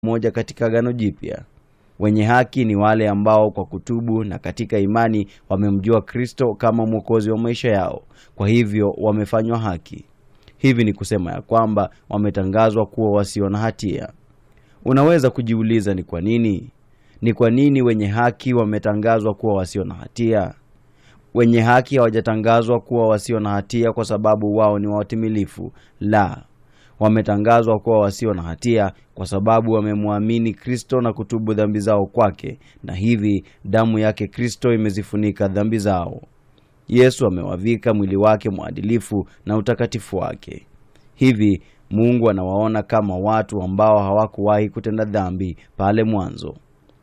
moja katika Agano Jipya. Wenye haki ni wale ambao kwa kutubu na katika imani wamemjua Kristo kama mwokozi wa maisha yao, kwa hivyo wamefanywa haki. Hivi ni kusema ya kwamba wametangazwa kuwa wasio na hatia. Unaweza kujiuliza ni kwa nini? Ni kwa nini wenye haki wametangazwa kuwa wasio na hatia? Wenye haki hawajatangazwa kuwa wasio na hatia kwa sababu wao ni watimilifu. La, wametangazwa kuwa wasio na hatia kwa sababu wamemwamini Kristo na kutubu dhambi zao kwake, na hivi damu yake Kristo imezifunika dhambi zao. Yesu amewavika mwili wake mwadilifu na utakatifu wake. Hivi Mungu anawaona kama watu ambao hawakuwahi kutenda dhambi pale mwanzo.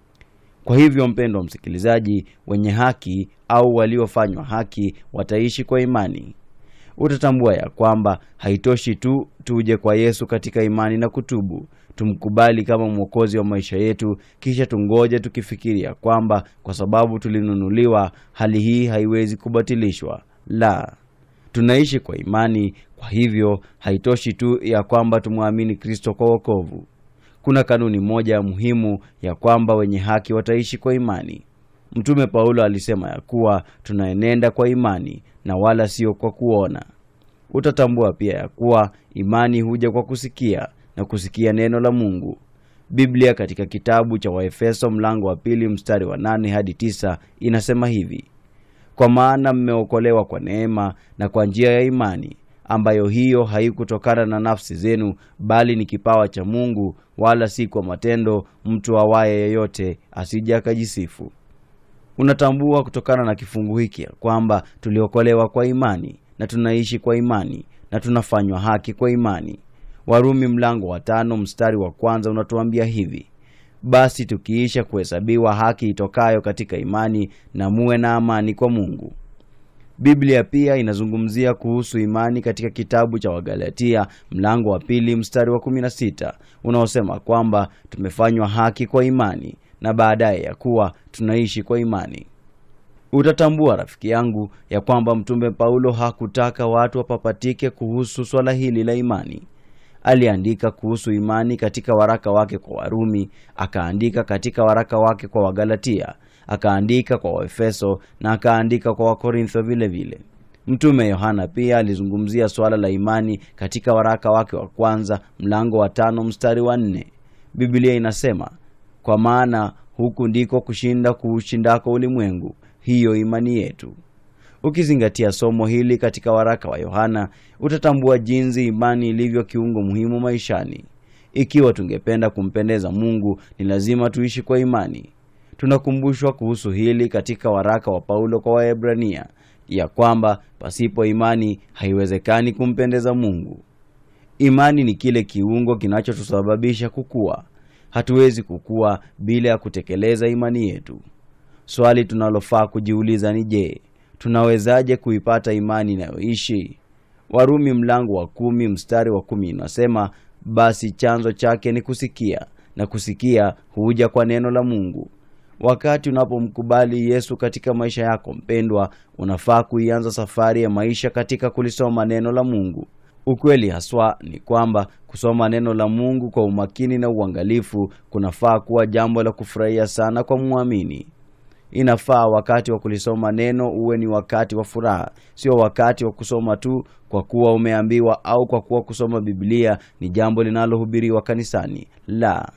Kwa hivyo, mpendwa msikilizaji, wenye haki au waliofanywa haki wataishi kwa imani. Utatambua ya kwamba haitoshi tu tuje kwa Yesu katika imani na kutubu, tumkubali kama mwokozi wa maisha yetu, kisha tungoje tukifikiria kwamba kwa sababu tulinunuliwa, hali hii haiwezi kubatilishwa. La, tunaishi kwa imani. Kwa hivyo haitoshi tu ya kwamba tumwamini Kristo kwa wokovu. Kuna kanuni moja ya muhimu ya kwamba wenye haki wataishi kwa imani. Mtume Paulo alisema ya kuwa tunaenenda kwa imani na wala sio kwa kuona. Utatambua pia ya kuwa imani huja kwa kusikia na kusikia neno la Mungu. Biblia katika kitabu cha Waefeso mlango wa pili mstari wa nane hadi tisa inasema hivi: kwa maana mmeokolewa kwa neema na kwa njia ya imani, ambayo hiyo haikutokana na nafsi zenu, bali ni kipawa cha Mungu, wala si kwa matendo, mtu awaye yeyote asije akajisifu. Unatambua kutokana na kifungu hiki ya kwamba tuliokolewa kwa imani na tunaishi kwa imani na tunafanywa haki kwa imani. Warumi mlango wa tano mstari wa kwanza unatuambia hivi: basi tukiisha kuhesabiwa haki itokayo katika imani, na muwe na amani kwa Mungu. Biblia pia inazungumzia kuhusu imani katika kitabu cha Wagalatia mlango wa pili mstari wa 16 unaosema kwamba tumefanywa haki kwa imani na baadaye ya kuwa tunaishi kwa imani. Utatambua rafiki yangu ya kwamba mtume Paulo hakutaka watu wapapatike kuhusu swala hili la imani. Aliandika kuhusu imani katika waraka wake kwa Warumi, akaandika katika waraka wake kwa Wagalatia, akaandika kwa Waefeso na akaandika kwa Wakorintho vile vile. Mtume Yohana pia alizungumzia swala la imani katika waraka wake wa kwanza mlango wa tano mstari wa nne. Biblia inasema kwa maana huku ndiko kushinda kuushindako ulimwengu, hiyo imani yetu. Ukizingatia somo hili katika waraka wa Yohana, utatambua jinsi imani ilivyo kiungo muhimu maishani. Ikiwa tungependa kumpendeza Mungu, ni lazima tuishi kwa imani. Tunakumbushwa kuhusu hili katika waraka wa Paulo kwa Waebrania ya kwamba pasipo imani haiwezekani kumpendeza Mungu. Imani ni kile kiungo kinachotusababisha kukua. Hatuwezi kukua bila ya kutekeleza imani yetu. Swali tunalofaa kujiuliza ni je, tunawezaje kuipata imani inayoishi? Warumi mlango wa kumi mstari wa kumi inasema, basi chanzo chake ni kusikia, na kusikia huja kwa neno la Mungu. Wakati unapomkubali Yesu katika maisha yako mpendwa, unafaa kuianza safari ya maisha katika kulisoma neno la Mungu. Ukweli haswa ni kwamba kusoma neno la Mungu kwa umakini na uangalifu kunafaa kuwa jambo la kufurahia sana kwa mwamini. Inafaa wakati wa kulisoma neno uwe ni wakati wa furaha, sio wakati wa kusoma tu kwa kuwa umeambiwa au kwa kuwa kusoma Biblia ni jambo linalohubiriwa kanisani. La,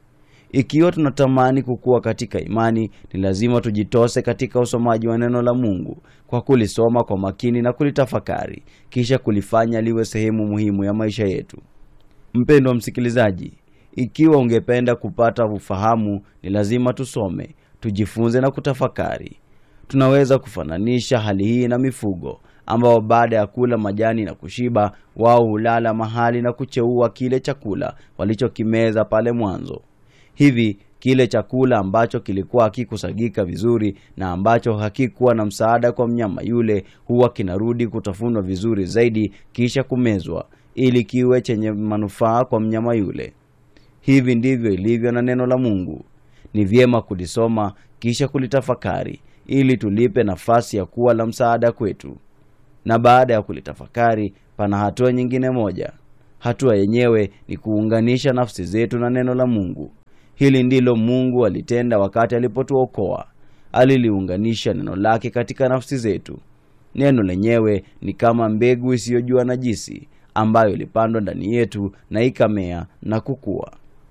ikiwa tunatamani kukua katika imani, ni lazima tujitose katika usomaji wa neno la Mungu kwa kulisoma kwa makini na kulitafakari, kisha kulifanya liwe sehemu muhimu ya maisha yetu. Mpendwa msikilizaji, ikiwa ungependa kupata ufahamu, ni lazima tusome, tujifunze na kutafakari. Tunaweza kufananisha hali hii na mifugo ambao baada ya kula majani na kushiba, wao hulala mahali na kucheua kile chakula walichokimeza pale mwanzo. Hivi kile chakula ambacho kilikuwa hakikusagika vizuri na ambacho hakikuwa na msaada kwa mnyama yule, huwa kinarudi kutafunwa vizuri zaidi, kisha kumezwa ili kiwe chenye manufaa kwa mnyama yule. Hivi ndivyo ilivyo na neno la Mungu. Ni vyema kulisoma kisha kulitafakari ili tulipe nafasi ya kuwa la msaada kwetu. Na baada ya kulitafakari, pana hatua nyingine moja. Hatua yenyewe ni kuunganisha nafsi zetu na neno la Mungu. Hili ndilo Mungu alitenda wakati alipotuokoa. Aliliunganisha neno lake katika nafsi zetu. Neno lenyewe ni kama mbegu isiyojua najisi ambayo ilipandwa ndani yetu na ikamea na kukua.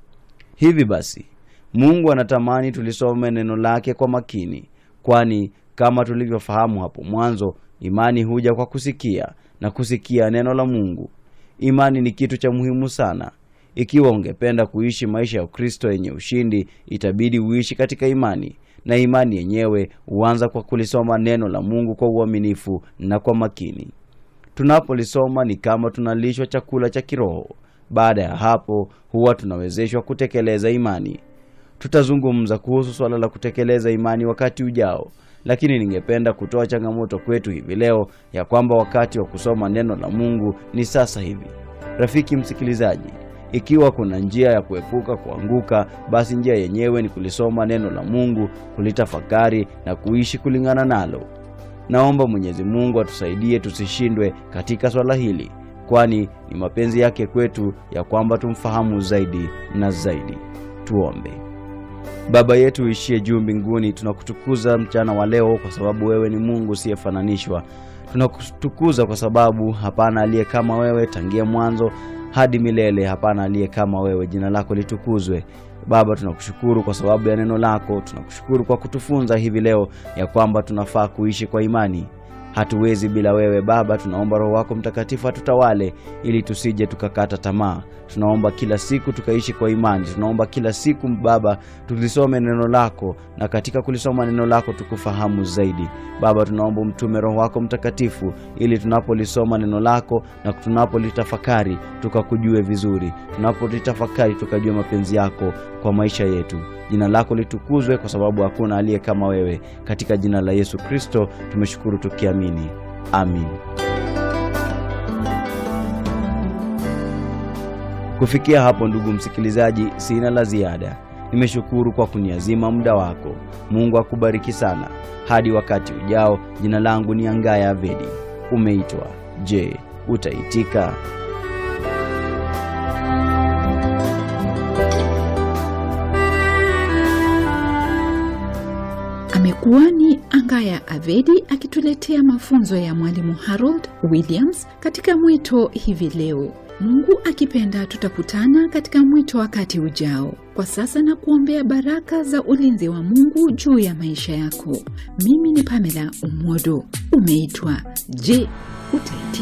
Hivi basi, Mungu anatamani tulisome neno lake kwa makini, kwani kama tulivyofahamu hapo mwanzo, imani huja kwa kusikia na kusikia neno la Mungu. Imani ni kitu cha muhimu sana. Ikiwa ungependa kuishi maisha ya Ukristo yenye ushindi, itabidi uishi katika imani, na imani yenyewe huanza kwa kulisoma neno la Mungu kwa uaminifu na kwa makini. Tunapolisoma ni kama tunalishwa chakula cha kiroho. Baada ya hapo, huwa tunawezeshwa kutekeleza imani. Tutazungumza kuhusu swala la kutekeleza imani wakati ujao, lakini ningependa kutoa changamoto kwetu hivi leo ya kwamba wakati wa kusoma neno la Mungu ni sasa hivi. Rafiki msikilizaji, ikiwa kuna njia ya kuepuka kuanguka, basi njia yenyewe ni kulisoma neno la Mungu, kulitafakari na kuishi kulingana nalo. Naomba Mwenyezi Mungu atusaidie tusishindwe katika swala hili, kwani ni mapenzi yake kwetu ya kwamba tumfahamu zaidi na zaidi. Tuombe. Baba yetu uishie juu mbinguni, tunakutukuza mchana wa leo kwa sababu wewe ni Mungu usiyefananishwa. Tunakutukuza kwa sababu hapana aliye kama wewe, tangia mwanzo hadi milele, hapana aliye kama wewe. Jina lako litukuzwe. Baba, tunakushukuru kwa sababu ya neno lako. Tunakushukuru kwa kutufunza hivi leo ya kwamba tunafaa kuishi kwa imani. Hatuwezi bila wewe Baba. Tunaomba Roho wako Mtakatifu atutawale ili tusije tukakata tamaa. Tunaomba kila siku tukaishi kwa imani. Tunaomba kila siku Baba tulisome neno lako, na katika kulisoma neno lako tukufahamu zaidi. Baba, tunaomba umtume Roho wako Mtakatifu ili tunapolisoma neno lako na tunapolitafakari tukakujue vizuri, tunapolitafakari tukajue mapenzi yako kwa maisha yetu. Jina lako litukuzwe, kwa sababu hakuna aliye kama wewe. Katika jina la Yesu Kristo tumeshukuru tukiamini, amin. Kufikia hapo, ndugu msikilizaji, sina la ziada. Nimeshukuru kwa kuniazima muda wako. Mungu akubariki sana. Hadi wakati ujao, jina langu ni Angaya Avedi. Umeitwa. Je, utaitika? Amekuwa ni Angaya Avedi akituletea mafunzo ya Mwalimu Harold Williams katika mwito hivi leo. Mungu akipenda, tutakutana katika mwito wakati ujao. Kwa sasa na kuombea baraka za ulinzi wa Mungu juu ya maisha yako. Mimi ni Pamela Umodo. Umeitwa. Je, utaitika?